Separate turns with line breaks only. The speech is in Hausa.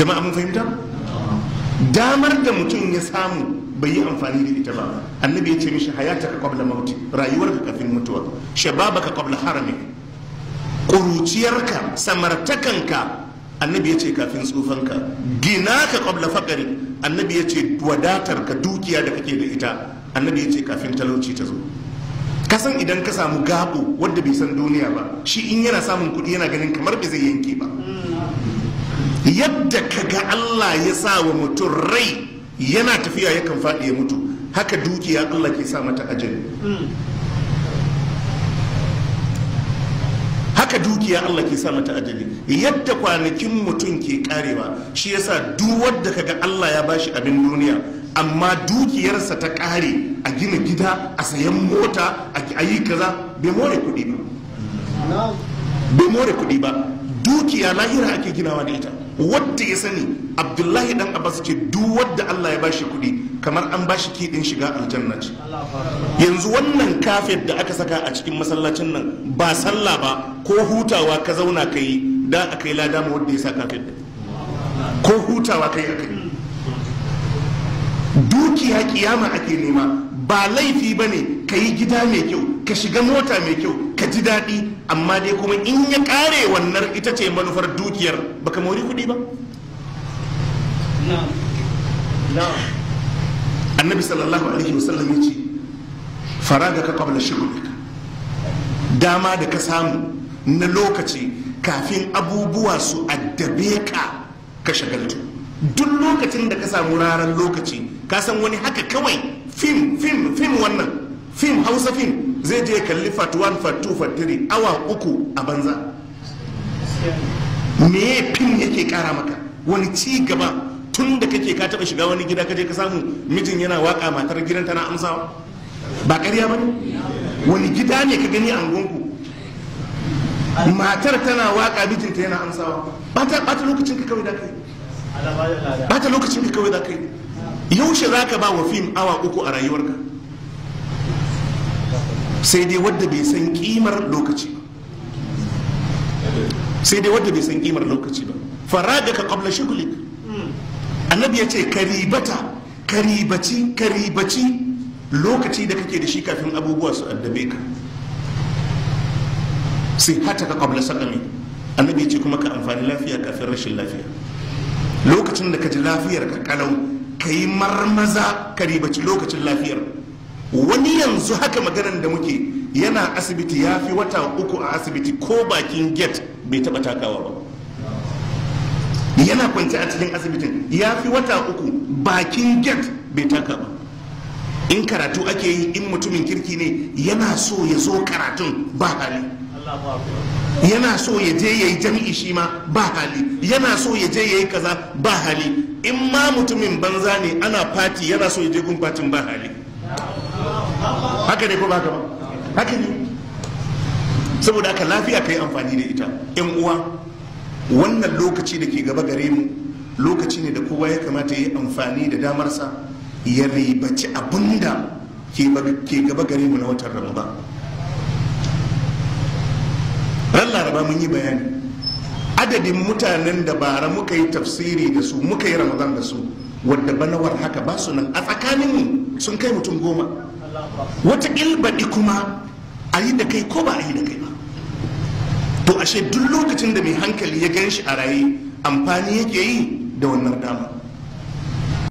jama'a mun fahimta damar da mutum ya samu bai yi amfani da ita ba annabi ya ce mishi hayata ka qabla mauti rayuwarka kafin mutuwa shababaka qabla harami ƙuruciyarka samartakanka annabi ya ce kafin tsufanka gina ka qabla faqari annabi ya ce wadatarka dukiya da kake da ita annabi ya ce kafin talauci ta zo kasan idan ka samu gabo wadda bai san duniya ba shi in yana samun kuɗi yana ganin kamar bai zai yanke ba yadda ka ga Allah ya sa wa mutum rai yana tafiya yakan faɗi ya mutu haka dukiya Allah ke sa mata ajali haka dukiya Allah ke sa mata ajali yadda kwanakin mutum ke karewa shi yasa duk wadda kaga Allah ya bashi abin duniya amma dukiyarsa ta kare a gina gida a sayan mota a yi kaza bai more kuɗi ba bai more kuɗi ba dukiya lahira ake ginawa da ita wadda ya sani abdullahi dan abbas ce duk wadda allah ya bashi kuɗi kamar an bashi kiɗin shiga aljanna ce yanzu wannan kafet da aka saka a cikin masallacin nan ba sallah ba ko hutawa ka zauna ka yi da aka yi lada ma wadda ya sa kafet ko hutawa ka yi aka yi dukiya kiyama ake nema ba laifi ba ne ka yi gida mai kyau ka shiga mota mai kyau ka ji daɗi amma dai kuma in ya ƙare wannan ita ce manufar dukiyar baka mori kuɗi ba annabi sallallahu alaihi wasallam ya ce faraga ka qabla shughlik dama da ka samu na lokaci kafin abubuwa su addabe ka ka shagaltu duk lokacin da ka samu ranar lokaci ka san wani haka kawai fim fim fim wannan fim hausa fim zai je kalli fat 1 fat 2 fat 3 awa uku a banza me fim yake kara maka wani ci gaba tun da kake ka taba shiga wani gida kaje ka samu mijin yana waka matar gidan tana amsawa ba ƙarya ba wani gida ne ka gani a gungu matar tana waka mijinta yana amsawa ba ta lokacin ka kawai da kai ba ta lokacin ka kawai da kai yaushe za ka ba wa fim awa uku a rayuwarka sai dai wadda bai san kimar lokaci ba sai dai wadda bai san kimar lokaci ba faraga ka qabla shughlik annabi ya ce karibata karibaci karibaci lokaci da kake da shi kafin abubuwa su addabe ka sai hata ka qabla sakami annabi ya ce kuma ka amfani lafiya kafin rashin lafiya lokacin da ka ji lafiyar ka kalau ka yi marmaza ka ribaci lokacin lafiyar wani yanzu haka maganar da muke yana asibiti ya fi wata uku a asibiti ko bakin gate bai taba takawa ba yana kwanci a cikin asibitin ya fi wata uku bakin gate bai taka ba in karatu ake yi in mutumin kirki ne yana so ya zo karatun ba hali yana so ya je ya yi jami'i shi ma ba hali yana so ya je ya yi kaza ba hali in ma mutumin banza ne ana fati yana so ya je gun fatin ba hali haka ne ko ba ba haka ne saboda haka lafiya ka yi amfani da ita yan uwa wannan lokaci da ke gaba gare mu lokaci ne da kowa ya kamata ya yi amfani da damarsa ya ribaci abinda ke gaba gare mu na watan ramadan ran laraba mun yi bayani adadin mutanen da bara muka yi tafsiri da su muka yi ramadan da su wadda banawar haka ba su nan a tsakanin sun kai mutum goma wata ilbaɗi kuma a yi da kai ko ba a yi da kai ba to ashe duk lokacin da mai hankali ya gan shi a raye amfani yake yi da wannan dama